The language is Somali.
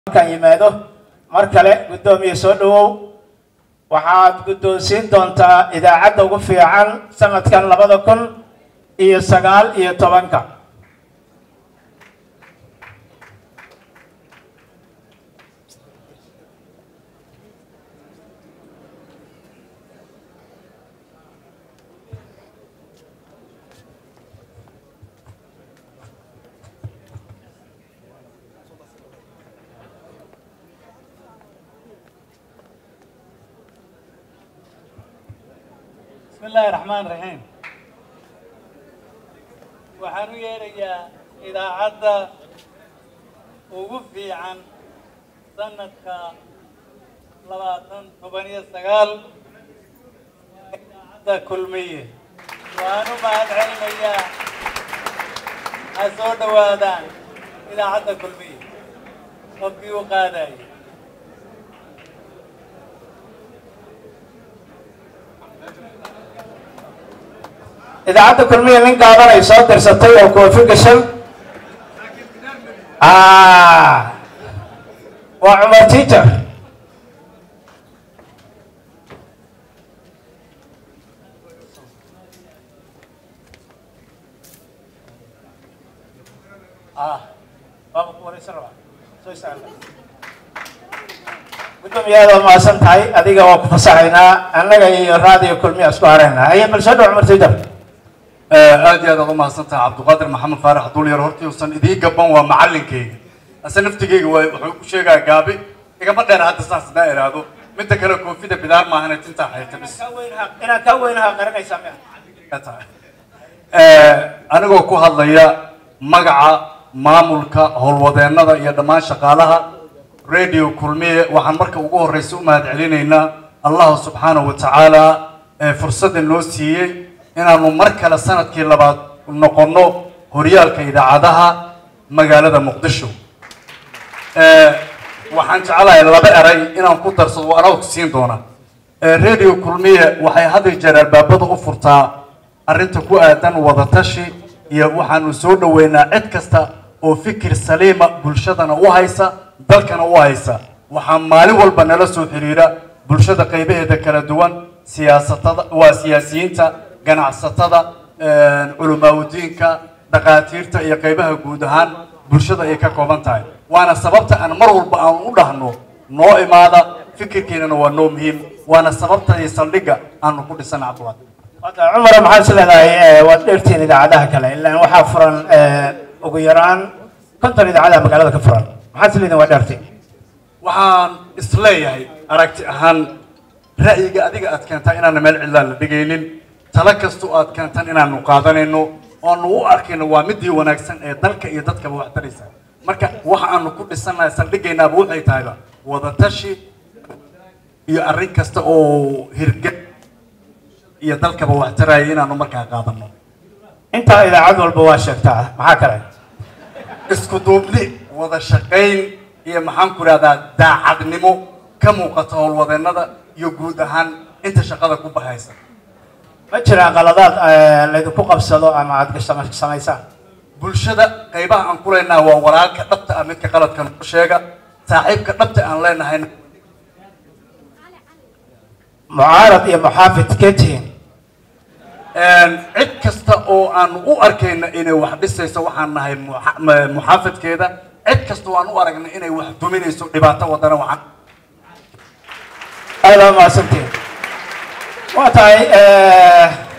markaan yimaado mar kale guddoomiye soo dhawow waxaad guddoonsiin doontaa idaacadda ugu fiican sanadkan labada kun iyo sagaal iyo tobanka بسم الله الرحمن الرحيم waxaan u yeerayaa idaacadda ugu fiican sanadka labaatan toban iyo sagaal idaacadda kulmiye waan u mahad celinayaa ha soo dhowaadaan idaacadda kulmiye qofkii u qaadayay idaacadda kulmiya nin gaaban ay soo dirsatay oo koofi gashan waa cumar tiiter gudoomiyaada waa mahadsan tahay adiga waa ku fasaxaynaa annaga iyo raadiyo kulmiya isku haraynaa haye bal soo dhow cumar tiiter aad iyo aad aad u mahadsantahay cabdiqaadir maxamed faarax dulyar hortii uusan idii gaban waa macalinkayga ase naftigeyga waa wuxuu ku sheegaa gaabi igama dheer hadda saas hadaa iraahdo midda kale koofida bidaar maahane tintaa xayta bis inaad kaa weynaha qarinaysaa miya ka tahay anigoo ku hadlaya magaca maamulka howlwadeennada iyo dhammaan shaqaalaha radio kulmiye waxaan marka ugu horreysa u mahad celinaynaa allahu subxaanahu wa tacaala ee fursadda noo siiyey inaanu mar kale sanadkii labaad noqonno horyaalka idaacadaha magaalada muqdisho waxaan jeclahay laba eray inaan ku darsado waa anaa siin doona radio kulmiye waxay had iyo jeer albaabada u furtaa arrinta ku aadan wadatashi iyo waxaanu soo dhoweynaa cid kasta oo fikir saliima bulshadana u haysa dalkana u haysa waxaa maalin walba nala soo xiriira bulshada qaybaheeda kala duwan siyaasatada waa siyaasiyiinta ganacsatada culamaaudiinka dhakhaatiirta iyo qaybaha guud ahaan bulshada ay ka kooban tahay waana sababta aan mar walba aan u dhahno noo imaada fikirkeenana waa noo muhiim waana sababta iyo saldhigga aanu ku dhisan cabdiwaad wada cumar maxaad is leedahay waad dheertiin idaacadaha kale ilaan waxaa furan ugu yaraan konton idaacadaha magaalada ka furan maxaad is leedihin waa dheertiin waxaan isleeyahay aragti ahaan ra'yiga adiga aad keentaa inaana meel cidlaan la dhigaynin talo kastoo aad keentaan inaanu qaadanayno oanu u arkayno waa midii wanaagsan ee dalka iyo dadkaba wax taraysa marka waxa aanu ku dhisannahay saldhigaynaaba waxay tahayba wadatashi iyo arrin kasta oo hirga iyo dalkaba wax taraya inaanu markaa qaadano intaa idaacad walba waa sheegtaa maxaa kale isku duubni wada shaqayn iyo maxaan ku ihahdaa daacadnimo ka muuqata howlwadeennada iyo guud ahaan inta shaqada ku bahaysa ma jiraan qaladaad laydinku qabsado ama aad samaysaan bulshada qaybaha aan ku leenahay waa walaalka dhabta ah midka qaladka noo sheega saaxiibka dhabta aan leenahay mucaarad iyo muxaafid kee tihiin cid kasta oo aanu u arkayna inay wax dhisayso waxaan nahay muxaafidkeeda cid kasta oo aan u aragna inay wax duminayso dhibaato wadana waxaan aada waa mahadsantihin waa tahay